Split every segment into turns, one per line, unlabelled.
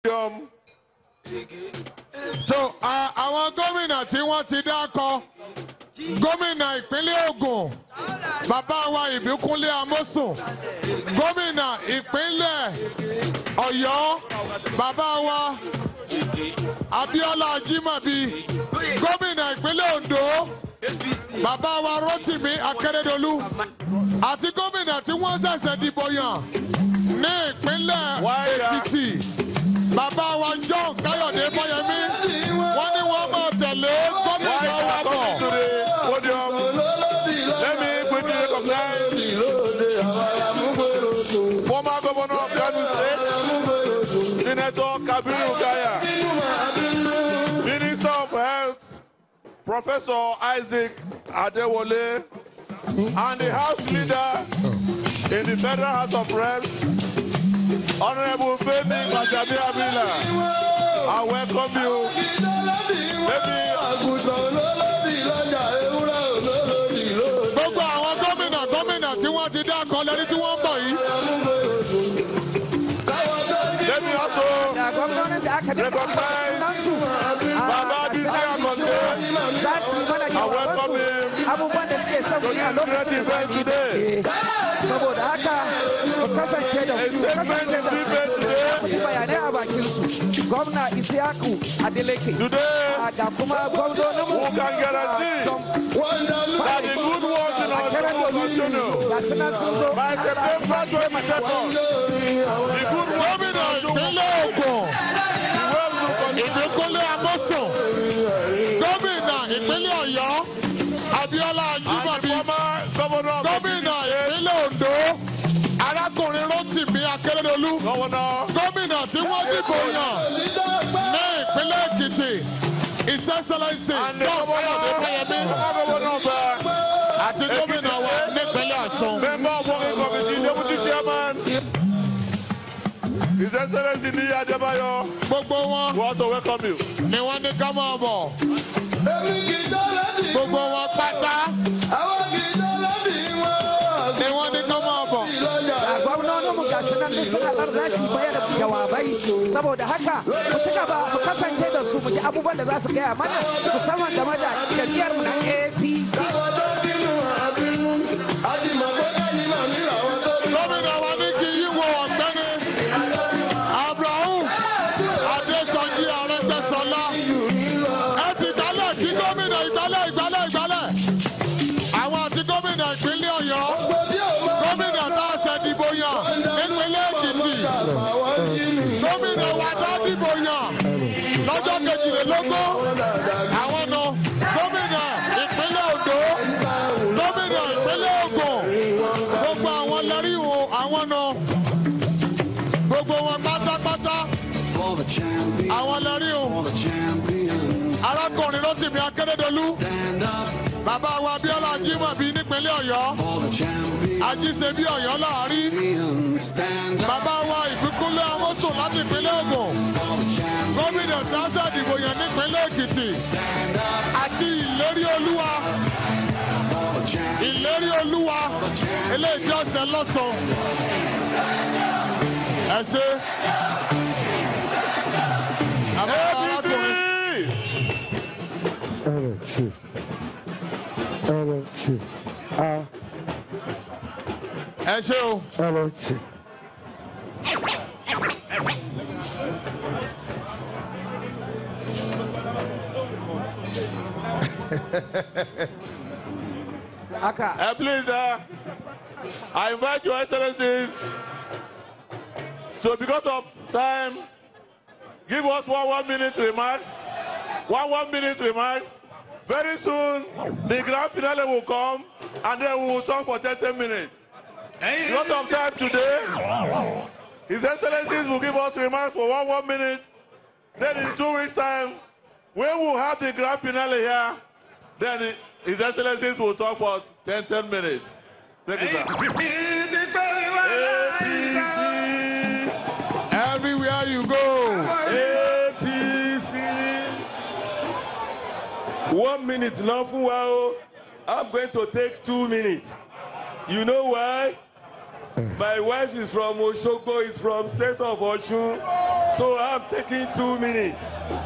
podium.
so a- àwọn gómìnà tí wọ́n ti dákọ gómìnà ìpínlẹ̀ Ògùn bàbá wa Ìbíkúnlé Amósùn gómìnà ìpínlẹ̀ Ọ̀yọ́ bàbá wa Abíọ́lá Ajímọ̀bí gómìnà ìpínlẹ̀ Oǹdó bàbá wa Rótìmí Akérédolú àti gómìnà tí wọ́n ṣẹ̀ṣẹ̀ dìbò yàn ní ìpínlẹ̀ Èkìtì bàbá wa John Káyọ̀dé Fáyẹmí wọ́n ní wọ́n máa tẹ̀lé gómìnà
Why
wa
are coming to
bọ̀.
the podium? Let me quickly recognize former governor of Kano State, Senator Kabiru Gaya, Minister of Health, Professor Isaac Adewale, and the House Leader in the Federal House of Reps, Honorable Femi Bajabi Abila. I welcome you. Let me
gbogbo àwọn gómìnà gómìnà tí wọ́n ti dákọ lẹ́ni tí wọ́n ń bọ̀ yìí.
Let me also
da gwamnonin da aka dafa
recognize
sunansu
Baba Bisi Akonde.
za su yi mana
I welcome
jawabansu
him
abubuwan da suke son
to
yi a
this great
lokacin
event today.
Eh, saboda haka mu kasance da
A
su
statement
kasance
is
da
being made
su
today.
mu ji bayanai a bakin su gwamna isiyaku adeleke
Today,
Ah, ga kuma gwamnonin mu
who can guarantee that the good works in our school will continue.
ga su nan sun zo
By September 22nd, the good works in
gómìnà
our school
ìpínlẹ̀ Ògùn
will continue.
Ìbíkúnlé Amósùn gómìnà ìpínlẹ̀ Ọ̀yọ́ Abíọ́lá
And the
Ajímọ̀bí
former governor of
gómìnà
the state,
ìpínlẹ̀ Oǹdó arákùnrin Rótìmí Akérédolú
Governor
gómìnà tí wọ́n dìbò yàn ní ìpínlẹ̀ Èkìtì His Excellency
and the
John
governor,
Káyọ̀dé Fáyẹmí
former governor of uh,
àti gómìnà wa nípínlẹ̀ Ọ̀ṣun.
member of working committee, deputy chairman, His Excellency Niyi Adebayo,
gbogbo wọn
we also welcome you.
ni wọ́n ní ká máa bọ̀ gbogbo wọn pátá ni wọ́n ní ká máa bọ̀.
ga gwamnonin mu ga su nan duk sun halar za su bayar da jawabai saboda haka mu ci gaba mu kasance da su mu ji abubuwan da za su gaya mana musamman game da jam'iyyar mu na APC
gómìnà wa ní kí yí wo ọ̀gbẹ́ni abraham adésọjí arẹ́gbẹ́ṣọlá ẹ ti gbálẹ̀ kí gómìnà ìgbálẹ̀ ìgbálẹ̀ ìgbálẹ̀ àwọn àti gómìnà ìpínlẹ̀ ọ̀yọ́ gómìnà tá a ṣe dìbò yàn nípínlẹ̀ èkìtì gómìnà wa tá a dìbò yàn lọ́jọ́ kejìlélógún àwọn nù gómìnà ìpínlẹ̀ oǹdó gómìnà ìpínlẹ̀ ògùn gbogbo àwọn lẹ́rí wo àwọn nù gbogbo wọn pátápátá
For the champion,
àwọn lẹ́rí o
for the champions,
arákùnrin Rótìmí Akérédolú
stand up
bàbá wa Abíọ́lá Ajímọ̀bí nípínlẹ̀ Ọ̀yọ́
for the champions,
ajíṣebí Ọ̀yọ́ láàrin
stand up
bàbá wa Ìbíkúnlé Amósùn láti ìpínlẹ̀ Ògùn
for the champions,
gómìnà tásà ìdìbò yàn nípínlẹ̀ Èkìtì
stand up
àti ìlérí olúwa
for the champions,
ìlérí olúwa eléyìí ọ̀sẹ̀ lọ́sàn ẹ ṣe. Àbá arákùnrin.
APC!
LFC. LFC. Ah,
ẹ ṣe o.
LFC.
haka
Uh, please, uh, I invite your excellencies to, because of time, give us one one minute remarks. One one minute remarks. Very soon, the grand finale will come, and then we will talk for 30 minutes. Because of time today, His Excellencies will give us remarks for one one minute. Then in two weeks' time, when we will have the grand finale here, then His Excellencies will talk for 10, 10 minutes. Thank you, sir. APC,
Everywhere you go.
APC.
One minute lọ fún wa o. I'm going to take two minutes. You know why?
My wife is from Oshogbo, is from state of Osun, so I'm taking two minutes.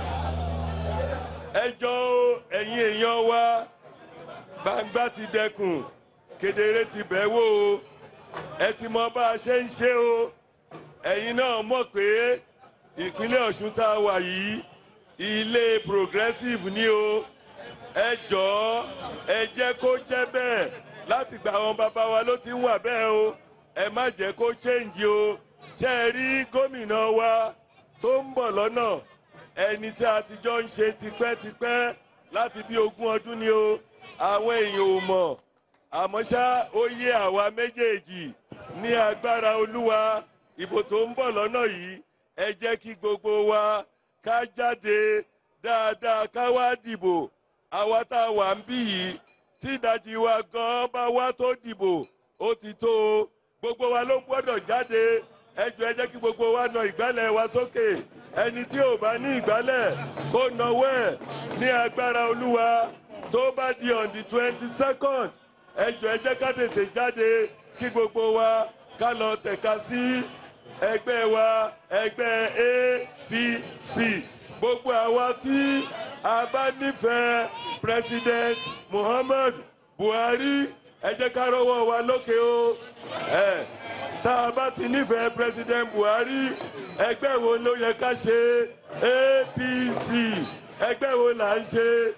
Ẹ jọ̀ọ́ ẹ̀yin èèyàn wa, gbangba ti dẹkùn, kedere ti bẹ̀ wò o, ẹ ti mọ bá a ṣe ń ṣe o, ẹ̀yin náà mọ̀ pé ìpínlẹ̀ Ọ̀ṣun tá a wà yìí, ilé progressive ni o, ẹ jọ̀ọ́ ẹ jẹ́ kó jẹ́ bẹ́ẹ̀ láti gba àwọn bàbá wa ló ti ń wà bẹ́ẹ̀ o ẹ má jẹ́ kó change o ṣe é rí gómìnà wa tó ń bọ̀ lọ́nà ẹni tí a ti jọ ń ṣe tipẹ́tipẹ́ láti bí ogún ọdún ni o àwọn èèyàn ò mọ̀ àmọ́ ṣá ó yé àwa méjèèjì ní agbára olúwa ìbò tó ń bọ̀ lọ́nà yìí ẹ jẹ́ kí gbogbo wa ká jáde dáadáa ká wá dìbò àwa tá a wà ń bí yìí tí ìdajì wa gan bá wá tó dìbò ó ti tó o gbogbo wa ló gbọ́dọ̀ jáde ẹ jọ̀ọ́ ẹ jẹ́ kí gbogbo wa nà ìgbálẹ̀ wa sókè ẹni tí ò bá ní ìgbálẹ̀ kó nawọ́ ẹ̀ ní agbára olúwa tó bá di on the twenty second ẹ jọ̀ọ́ ẹ jẹ́ ká tètè jáde kí gbogbo wa ká lọ tẹ̀ka sí ẹgbẹ́ wa ẹgbẹ́ apc gbogbo àwa tí a bá nífẹ̀ẹ́ president muhammad buhari ẹ jẹ́ ká rọ́wọ́ wa lókè o ẹ tá a bá ti nífẹ̀ẹ́ president buhari ẹgbẹ́ wo ló yẹ ká ṣe apc ẹgbẹ́ wo là ń ṣe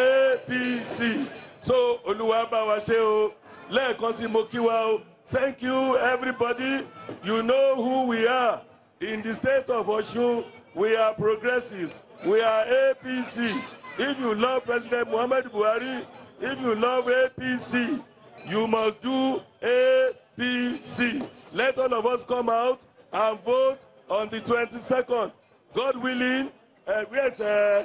apc so olúwa bá wa ṣe o lẹ́ẹ̀kan sí mo kí wa o thank you everybody you know who we are in the state of osun we are progressives we are apc if you love president muhammad buhari if you love apc you must do apc let all of us come out and vote on the twenty-second god willing uh, where's uh,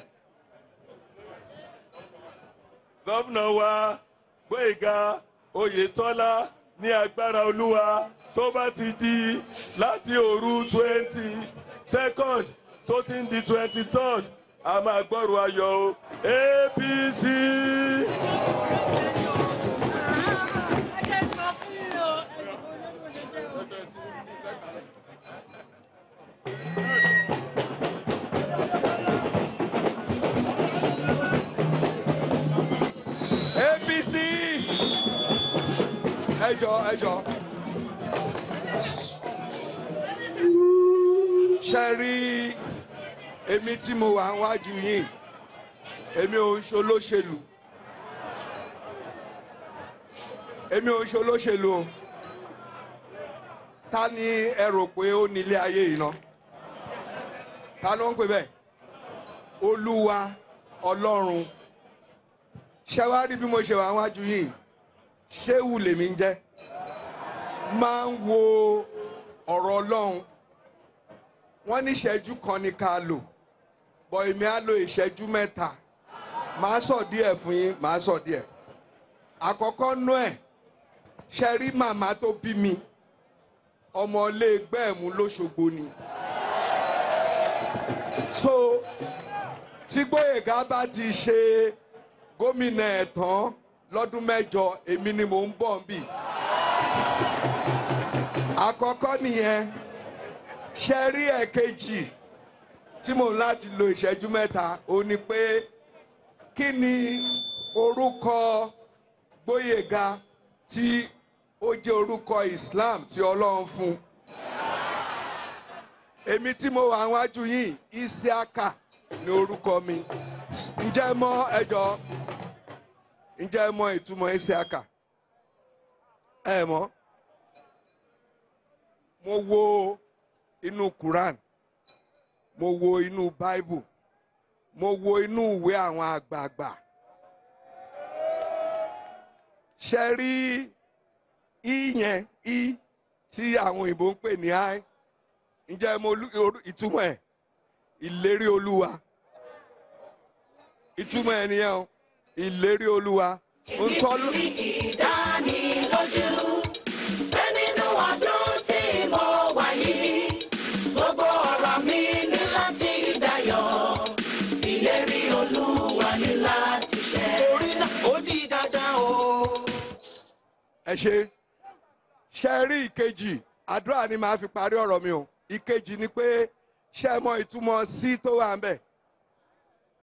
gómìnà wa gbóyèga oyetola ní agbára olúwa tó bá ti di láti òru twenty second tó ti ń di twenty third a máa gbọ́rù ayọ̀ o apc.
apc ẹjọ ẹjọ ṣe rí èmi tí mo wà wájú yìí èmi ò ń ṣolóṣèlú èmi ò ń ṣolóṣèlú o ta ni ẹ rò pé ó nílé ayé yìí ná ta ló ń pè bẹ́ẹ̀ olúwa ọlọ́run ṣé wá rí bí mo ṣe wà wájú yìí ṣéwù lèmi ń jẹ́ máa ń wo ọ̀rọ̀ ọlọ́run wọ́n ní ìṣẹ́jú kan ní ká lò bọ̀ èmi á lo ìṣẹ́jú mẹ́ta màá sọ díẹ̀ fún yín màá sọ díẹ̀ àkọ́kọ́ nú ẹ̀ ṣe rí màmá tó bí mi ọmọ ilé gbẹ́ẹ̀mú lóṣogbo ni so tí gbóyèga bá ti ṣe gómìnà ẹ̀ tán lọ́dún mẹ́jọ èmi ni mò ń bọ̀ ń bì. àkọ́kọ́ nìyẹn ṣe rí ẹ̀kejì tí mò ń láti lo ìṣẹ́jú mẹ́ta ó ní pé kí ni orúkọ gbóyèga tí ó jẹ́ orúkọ Islam tí Ọlọ́run fún èmi tí mo wà wájú yìí Isiaka ni orúkọ mi ǹjẹ́ ẹ mọ̀ ẹjọ́ ǹjẹ́ ẹ mọ̀ ìtumọ̀ Isiaka ẹ mọ̀ mo wo inú Quran mo wo inú Bible mo wo inú ìwé àwọn àgbààgbà ṣe rí ìyẹn i tí àwọn òyìnbó ń pè ní i ǹjẹ́ ẹ mọ̀ olú- orú- ìtumọ̀ ẹ̀ ìlérí olúwa ìtumọ̀ ẹ̀ nìyẹn o ìlérí olúwa ń tọ́lú.
ìdánilójú pé nínú ọdún tí mo wà yìí gbogbo ọ̀rọ̀ mi ní láti dayọ̀ ìlérí olúwa ní láti ṣẹ.
torí náà ó di dandan o.
ẹ ṣe ṣe rí ìkejì àdúrà ni màá fi parí ọ̀rọ̀ mi o ìkejì ni pé ṣe mọ ìtumọ̀ sí tó wà ń bẹ̀